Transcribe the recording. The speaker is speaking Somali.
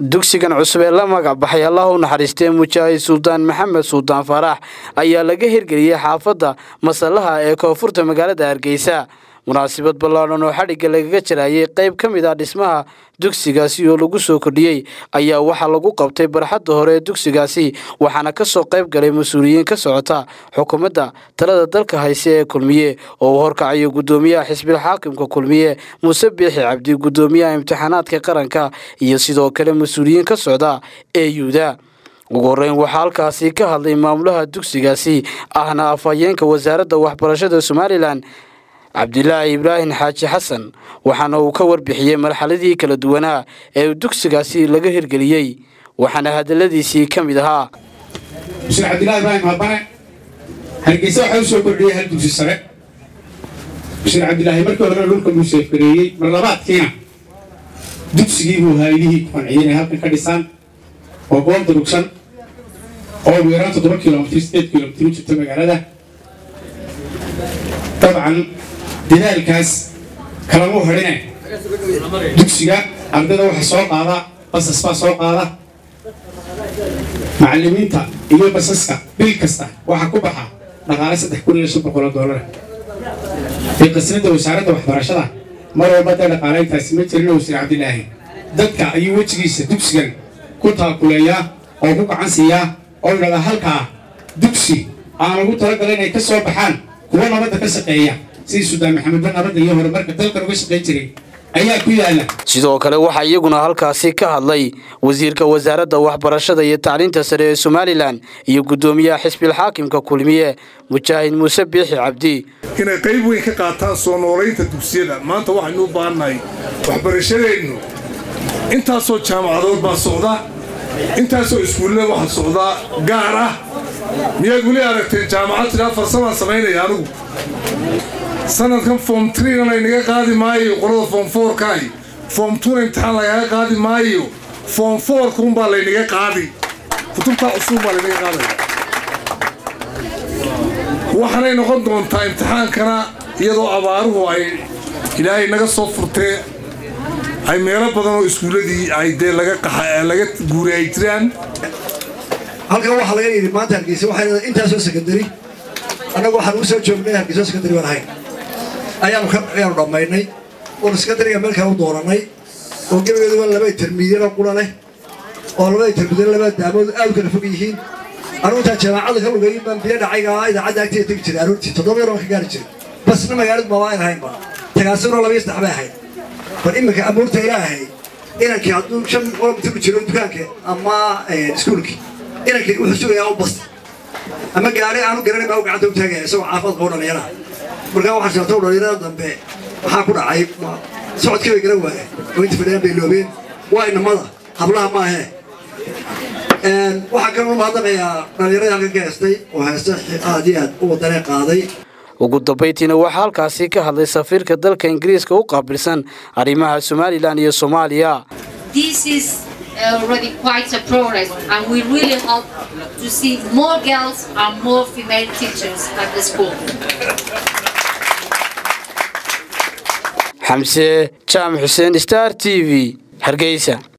dugsigan cusub ee la magac baxay allah u naxariistee mujaahid suldaan maxamed suldaan faarax ayaa laga hirgeliyey xaafadda masallaha ee koonfurta magaalada hargeysa munaasabad ballaadhan oo xadhigga lagaga jarayay qayb ka mid ah dhismaha dugsigaasi oo lagu soo kordhiyey ayaa waxaa lagu qabtay barxadda hore ee dugsigaasi waxaana ka soo qayb galay mas-uuliyiin ka socota xukuumadda talada dalka hayse ee kulmiye oo uu horkacayo guddoomiyaha xisbil xaakimka kulmiye muuse biixi cabdi guddoomiyaha imtixaanaadka qaranka iyo sidoo kale mas-uuliyiin ka socda ee yuuda ugu horreyn waxaa halkaasi ka hadlay maamulaha dugsigaasi ahna afhayeenka wasaaradda waxbarashada somalilan cabdilaahi ibraahim xaaji xasan waxaana uu ka warbixiyey marxaladii kala duwanaa ee dugsigaasi laga hirgeliyey waxaana hadaladiisii ka mid ahaa mushin cabdillahi ibraahim habane hargeysa waxaa u soo kordhiyey hal dugsi sare mushin cabdilaahi markii horena dhulka buu seefgareeyey mar labaadkiina dugsigii buu haylihii qanciyey inay halkan ka dhisaan oo goob durugsan oo ugu yaraan toddoba kilomitr sideed kilomitr u jirta magaalada dabcan dadaalkaas kalama hadhine dugsiga ardayda waxa soo qaada basas baa soo qaada macallimiinta iyo basaska bil kasta waxaa ku baxa dhaqaale saddex kun iyo shan boqol oo doolar ee qasnada wasaaradda waxbarashada mar walba dee dhaqaalayntaasi ma jirin wasiir cabdilaahi dadka ayuu wejigiisa dugsigan ku taakuleeyaa oo ku gacan siiyaa oo yidhahdaa halkaa dugsi aan ugu talagalay inay ka soo baxaan kuwa nabadda ka shaqeeya sidii suldaan maxamedba nabadda iyo horumarka dalkan uga shaqayn jiray ayaa ku yaala sidoo kale waxaa iyaguna halkaasi ka hadlay wasiirka wasaaradda waxbarashada iyo tacliinta sare ee somalilan iyo guddoomiyaha xisbil xaakimka kulmiye mujaahid muuse biixi cabdi inay qayb weyn ka qaataan soo noolaynta dugsiyada maanta waxaynu u baahannahay waxbarashadeennu intaasoo jaamacadood baa socda intaasoo iskuullada waxaa socdaa gaar ah miyaad weli aragteen jaamacad tidhaa farsamaan samaynaya anigu sanadkan foom triina laynaga qaadi maayo qolada foom foorkaahi foom tuna imtixaan lagaga qaadi maayo foom foorkuunbaa laynaga qaadi kutubtaa cusubunbaa laynaga qaadaya waxaanay noqon doontaa imtixaankana iyadoo abaaruhu ay ilaahay naga soo furtee ay meelo badan oo iskuulladii ay dee laga laga guuray ay jiraan halkan waxaa laga yidhi maanta hargeysa waxay leedahay intaasoo sekandari annagu waxaan u soo joognay hargeyso sekandari baan ahayn ayaanu ayaanu dhammaynay oonu sekandariga meel kale u doorannay oo gebageeduba laba intermidyano qula leh oo labada intermidyano laba daamood aad u kala fog yihiin anugu intaan jaamacadda ka lugayin baan biyo dhacayga idaacadda agteeda tegi jiray aroortii toddoba yar waan ka gaari jiray basna magaaladu maba ayn ahaynba tagaasuna laba iyo saddex bay ahayd bal iminka amuurta ilaahay inankii hadduu shan kilomitr u jiro dukaanka ama iskuulkii inankii wuxuu sugayaa u bas ama gaari aanu garanay baa u gacanta u taagaya isagoo caafad qabo dhallinyaraha markaa waxaa jirta dhallinyarada dambe maxaa ku dhacay socodkii bay garan waayeen oo inta fadhiyaan bay loobeen waa inamada hablaha maahee waxaa kaloo mahadnaqayaa dhallinyaradii halkan ka heestay oo heesta aad iyo aad u wadanee qaaday ugu dambayntiina waxaa halkaasi ka hadlay safiirka dalka ingiriiska u qaabilsan arrimaha somalilan iyo soomaaliya already quite a progress and we really hope to see more girls and more female teachers at the school. xamse jaamac xuseen star t v hargeysa